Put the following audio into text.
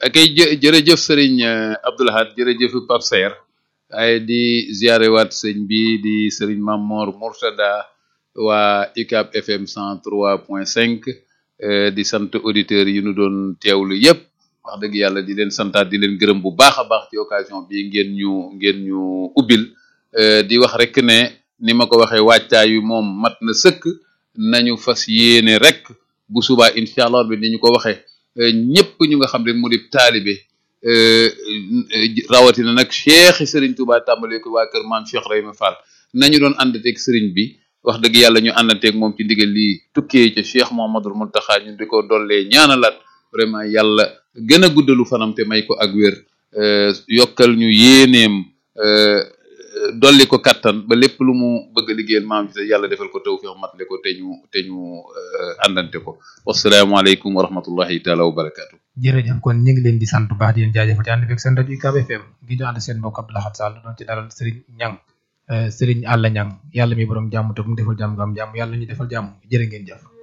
akay jë jërëjëf sëriñ Abdoul Ahad jërëjëf Pape Saer ay di ziarewaat sëñ bi di sëriñ Mamor Mourtada waa UCAB FM 103.5 di sant auditeurs yi ñu doon teewlu yépp wax dëgg yàlla di leen santaat di leen gërëm bu baax a baax ci occasion bi ngeen ñu ngeen ñu ubbil di wax rek ne ni ma ko waxee wàccaay wi moom mat na sëkk nañu fas yéene rek bu subaa incha allah bi ni ñu ko waxee ñëpp ñu nga xam ne mu di taalibe rawatina nag cheikh Serigne Touba tàmbale ko waa kër maam Cheikh Rayma Fall nañu doon àndateeg Serigne bi wax dëgg yàlla ñu àndanteeg moom ci ndigal lii tukkee ca cheikh Mouhamadul Mountakha ñu di ko dollee ñaanalaat vraiment yàlla gën a guddalu fanam te may ko ak wér yokkal ñu yéeneem dolli ko kattan ba lépp lu mu bëgg a liggéeyal maam ci yàlla defal ko tawfiq matale ko te ñu te ñu àndante ko wasalaamaaleykum wa rahmatullahi taala wa barakaatu. jërëjëf kon ñu ngi leen di sant bu baax di leen jaajëfal ci ànd bi ak seen rajo UCAB FM ngi ñu ànd seen mbokk Abdou Lahad Sall doon ci dalal Serigne Niang Serigne Alla Niang yàlla mi borom jàmm te mu defal jàmm nga am jàmm yàlla ñu defal jàmm jërë ngeen jëf.